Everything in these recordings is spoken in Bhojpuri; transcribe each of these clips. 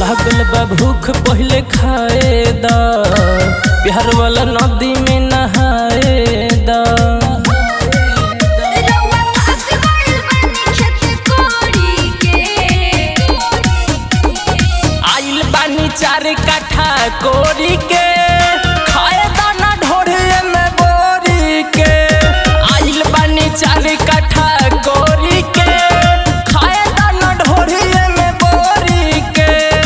लागल बा भूख पहले खाए दा बिहार वाला नदी में नहाए दा रउआ पास गइल बानी खेत कोड़ी के आइल बानी चार काठा कोरी के खाए दाना ढोरे में बोरी के आइल बानी चार काठा कोरी के खाए दाना ढोरे में बोरी के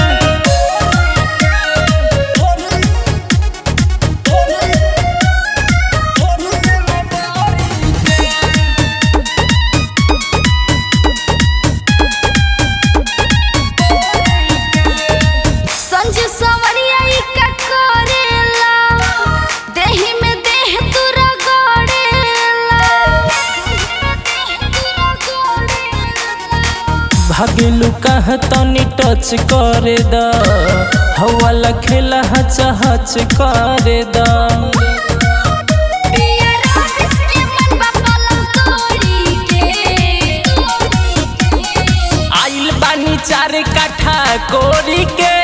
संजू सवरिया ई का करेला देहि में देह तुरा गड़ेला भागेलू कहाँ तनी टच करे दा हवाला खेला हच हच करे दा पिया रास के मन बा पलंग तोड़ी के आइल बानी चार काठा कोरी के